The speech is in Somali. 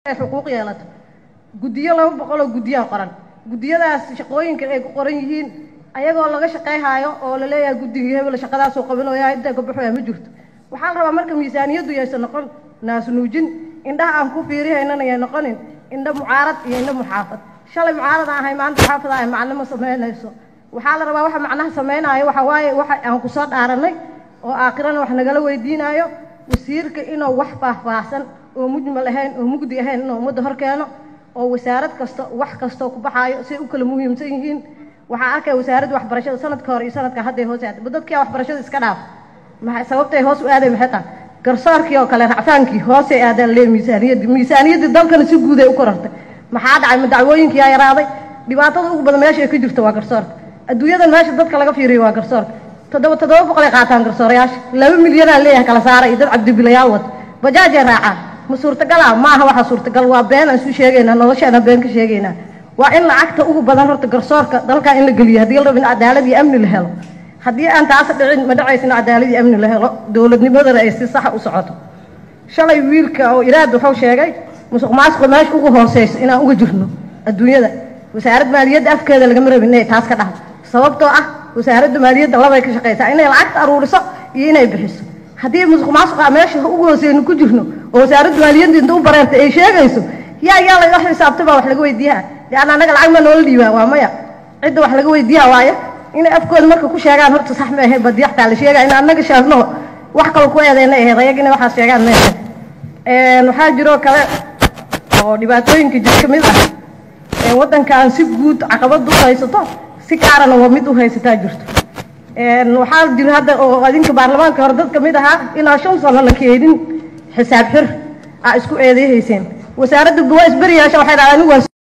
xuquuq yeelato guddiyo laba boqoloo guddiyaa qoran guddiyadaas shaqooyinka ay ku qoran yihiin ayagoo laga shaqayhaayo oo la leeyahay guddigii hebel shaqadaasoo qabanooyaa intaa ka baxoya ma jirto waxaa la rabaa marka miisaaniyaddu yaysan noqon naasnuujin indhaha aan ku fiirihaynana yay noqonin indha mucaarad iyo indha muxaafad shalay mucaarad aan ahay maanta muxaafad ahay macnimo samaynayso waxaa la rabaa waxa macnaha samaynaayo waxa waaye waxa aan ku soo dhaaranay oo aakhirana wax nagala weydiinaayo wasiirka inuu wax faahfaahsan oo mujmal ahayn oo mugdi ahayn inuu ummadda hor keeno oo wasaarad kasta wax kastoo ku baxaayo say u kala muhiimsan yihiin waxaa arkaya wasaaradda waxbarashada sanadka hore iyo sanadka hadday hoos aada dadkia waxbarashada iska dhaaf maxay sababtay hoos u aaday maxay tahay garsoorkii oo kale racfaankii hoosay aadaan lee miisaaniyaddii miisaaniyaddii dalkana si guud ay u korartay maxaa dhacay ma dacwooyinkii yaa yaraaday dhibaatada ugu badan meesha ay ka jirto waa garsoorka adduunyadan meesha dadka laga fiiriyo waa garsoorka toddoba toddoba boqolay qaataan garsoorayaasha laba milyanaa leeyahay kala saara iyo dad cabdibilayaal wata bajaajay raacaan ma suurtagalaa ma aha waxa suurtagal waa been aan isu sheegaynaa noloshaana been ka sheegaynaa waa in lacagta ugu badan horta garsoorka dalkaa in la geliyo haddii la rabo in cadaalad iyo amni la helo haddii aan taas dhicin ma dhacaysa in cadaalad iyo amni la helo dowladnimadana ay si saxa u socoto shalay wiilka oo iraad wuxuu sheegay musuq maasuqa meesha ugu hooseyso inaan uga jirno adduunyada wasaaradda maaliyadda afkeeda lagama rabin inay taas ka dhahdo sababtoo ah wasaaradda maaliyadda labay ka shaqaysaa inay lacagta aruuriso iyo inay bixiso haddii musuq maasuqa meesha ugu hooseyno ku jirno oo wasaaradda maaliyadda inta u bareertay ay sheegayso yaa yaa laga xisaabtay baa wax laga weydiiyaa leanna annaga lacag ma noola dhiibaa waa maya cidda wax laga weydiiyaa waaye inay afkooda marka ku sheegaan horta sax ma ahayn badiyaxtaa la sheegaa in annaga sheegno wax kale ku eedayna ahayd ayag inay waxaas sheegaan ma ahayn waxaa jiroo kale oo dhibaatooyinka jir ka mid ah waddankan si guud caqabad u haysato si gaarana waa mid u haysataa jirto waxaa jira hadda oo adinka baarlamaanka hore dad ka mid ahaa inaa shan sano la keenin xisaab xir aa isku eedeehayseen wasaaradda waa isberiyaasha waxay dhahdaan anigu waa